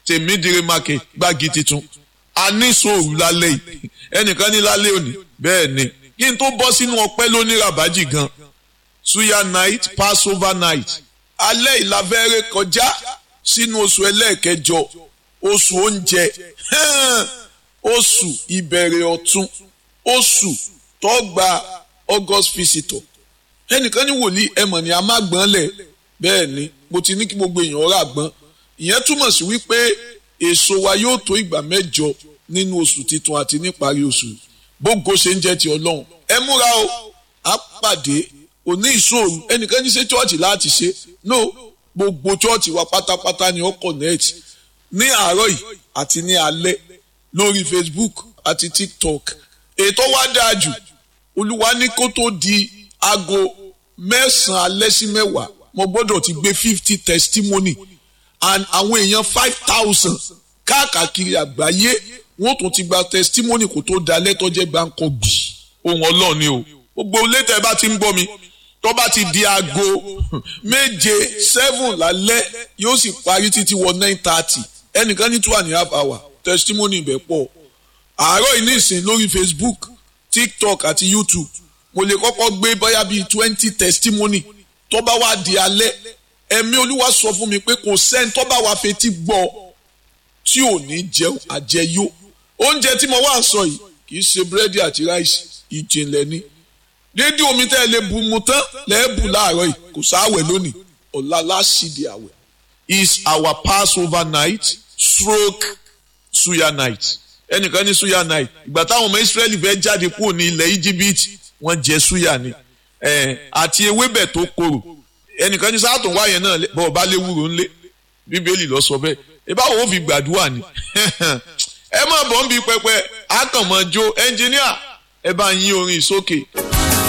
tèmídìrí market gbági titun a ní sòrò lálẹ́ yìí ẹnìkan ní lálẹ́ òní bẹ́ẹ̀ ni kí n tó bọ́ sínú ọpẹ́ lóní rabaji gan suya night passover night alẹ́ ìlàfẹ́rẹ́ kọjá sínú oṣù ẹlẹ́ẹ̀kẹjọ oṣù oúnjẹ oṣù ìbẹ̀rẹ̀ ọ̀tun oṣù tó gba august visitor ẹnìkan ní wòlíì ẹmọ̀ ni a má gbọ́n lẹ̀ bẹ́ẹ̀ ni mo ti ní kí gbogbo èèyàn rà gbọ́n ìyẹn túmọ̀ sí wípé èso wa yóò tó ìgbà mẹ́jọ nínú oṣù titun àti níparí oṣù bógo ṣe ń jẹ́ ti ọlọ́run ẹ múra o á pàdé òní ìṣòro ẹnìkan ní ṣe chọ́ọ̀chì láti ṣe no gbogbo chọ́ọ̀chì wa pátápátá ni ó connect ní àárọ̀ yìí àti ní alẹ́ lórí facebook àti tiktok ètò wa dáa jù olúwa ní kó tó di aago mẹ́sàn-án alẹ́ sí mẹ́wàá mo gbọ́dọ̀ ti gbé fifty testimony and àwọn èèyàn five thousand káàkiri àgbáyé wọ́n tún ti gba testimony kó tó da lẹ́tọ́ jẹ́ gbáǹkọ́ gbì ohun ọlọ́run ni o gbogbo létẹ̀ bá ti ń gbọ́ mi tó bá ti di aago méje seven lálẹ́ yóò sì parí títí wọ nine thirty ẹnìkan ní two and a half hour testimony ibẹ̀ pọ̀ àárọ̀ yìí nísìn lórí facebook tiktok àti youtube mo lè kọ́kọ́ gbé bóyá bíi twenty testimony tó bá wá di alẹ́ ẹ̀mí olúwa sọ fún mi pé kò sẹ́ni tó bá wá fetí gbọ́ tí ò ní jẹun àjẹyó oúnjẹ tí mo wá sọ yìí kì í ṣe búrẹ́dì àti ráìsì ìjìnlẹ̀ ni dédé omi tẹ́ ẹ lè bu mu tán lẹ́ẹ̀bù láàárọ̀ yìí kò sáwẹ̀ lónìí ọ̀la láṣìdì àwẹ̀ is our passover night stroke suya night ẹnìkan ní suya night ìgbà táwọn ọmọ israẹli fẹ́ jáde kúrò ní ilẹ̀ íjíbítì wọ́n jẹ suya ni àti ewébẹ̀ tó korò ẹnìkan ní sáà tó ń wáyẹn náà bọ́ọ̀ bá léwúro ńlé bíbélì lọ sọ bẹ́ẹ̀ ìbáwo ó fi gbàdúrà ni ẹ má bọ̀ ń bi pẹpẹ àkànmọ́jó ẹnjìníà ẹ bá yín orin sókè.